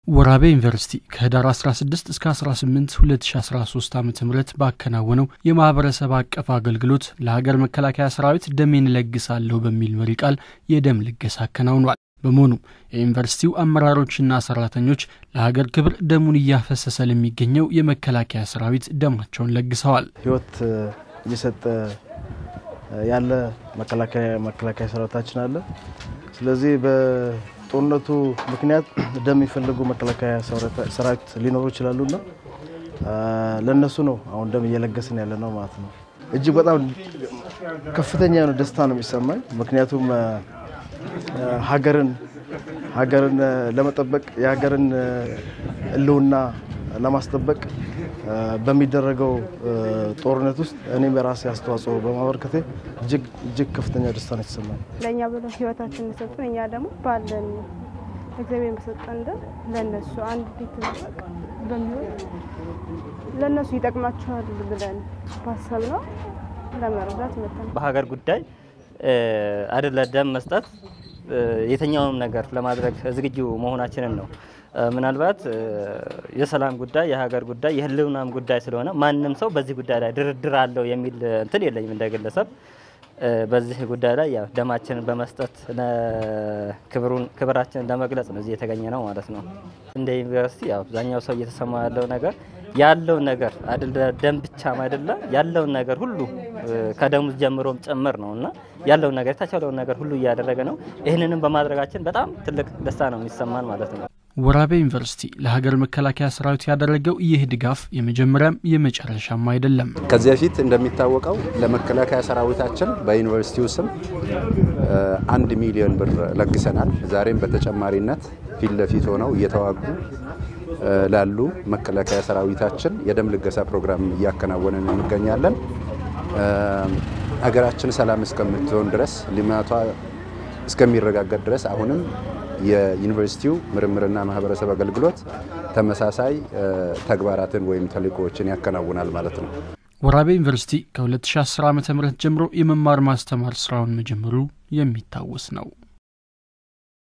ወራቤ ዩኒቨርሲቲ ከህዳር 16 እስከ 18 2013 ዓ ም ባከናወነው የማህበረሰብ አቀፍ አገልግሎት ለሀገር መከላከያ ሰራዊት ደሜን እለግሳለሁ በሚል መሪ ቃል የደም ልገሳ አከናውኗል። በመሆኑም የዩኒቨርሲቲው አመራሮችና ሰራተኞች ለሀገር ክብር ደሙን እያፈሰሰ ለሚገኘው የመከላከያ ሰራዊት ደማቸውን ለግሰዋል። ህይወት እየሰጠ ያለ መከላከያ ሰራዊታችን አለ። ስለዚህ በጦርነቱ ምክንያት ደም የሚፈልጉ መከላከያ ሰራዊት ሊኖሩ ይችላሉና ለእነሱ ነው አሁን ደም እየለገስን ያለ ነው ማለት ነው። እጅግ በጣም ከፍተኛ የሆነ ደስታ ነው የሚሰማኝ ምክንያቱም ሀገርን ሀገርን ለመጠበቅ የሀገርን ሕልውና ለማስጠበቅ በሚደረገው ጦርነት ውስጥ እኔም የራሴ አስተዋጽኦ በማበርከቴ እጅግ እጅግ ከፍተኛ ደስታ ነው የተሰማኝ። ለእኛ ብለው ህይወታችን ሰጡን፣ እኛ ደግሞ ባለን እግዚአብሔር በሰጠን ደም ለእነሱ አንድ ቤት በሚሆን ለእነሱ ይጠቅማቸዋል ብለን ባሰብ ነው ለመረዳት መተን በሀገር ጉዳይ አይደለ ደም መስጠት የትኛውንም ነገር ለማድረግ ዝግጁ መሆናችንን ነው። ምናልባት የሰላም ጉዳይ፣ የሀገር ጉዳይ፣ የህልውናም ጉዳይ ስለሆነ ማንም ሰው በዚህ ጉዳይ ላይ ድርድር አለው የሚል እንትን የለኝም እንደ ግለሰብ። በዚህ ጉዳይ ላይ ያው ደማችንን በመስጠት ክብሩን ክብራችንን ለመግለጽ ነው እዚህ የተገኘ ነው ማለት ነው። እንደ ዩኒቨርሲቲ ያው አብዛኛው ሰው እየተሰማ ያለው ነገር ያለውን ነገር አይደለ ደም ብቻም አይደለ ያለውን ነገር ሁሉ ከደሙ ጀምሮም ጭምር ነው እና ያለውን ነገር የተቻለውን ነገር ሁሉ እያደረገ ነው። ይህንንም በማድረጋችን በጣም ትልቅ ደስታ ነው የሚሰማን ማለት ነው። ወራቤ ዩኒቨርሲቲ ለሀገር መከላከያ ሰራዊት ያደረገው ይህ ድጋፍ የመጀመሪያም የመጨረሻም አይደለም። ከዚህ በፊት እንደሚታወቀው ለመከላከያ ሰራዊታችን በዩኒቨርሲቲው ስም አንድ ሚሊዮን ብር ለግሰናል። ዛሬም በተጨማሪነት ፊት ለፊት ሆነው እየተዋጉ ላሉ መከላከያ ሰራዊታችን የደም ልገሳ ፕሮግራም እያከናወንን እንገኛለን። ሀገራችን ሰላም እስከምትሆን ድረስ ልማቷ እስከሚረጋገጥ ድረስ አሁንም የዩኒቨርሲቲው ምርምርና ማህበረሰብ አገልግሎት ተመሳሳይ ተግባራትን ወይም ተልእኮዎችን ያከናውናል ማለት ነው። ወራቤ ዩኒቨርሲቲ ከ2010 ዓ ም ጀምሮ የመማር ማስተማር ስራውን መጀመሩ የሚታወስ ነው።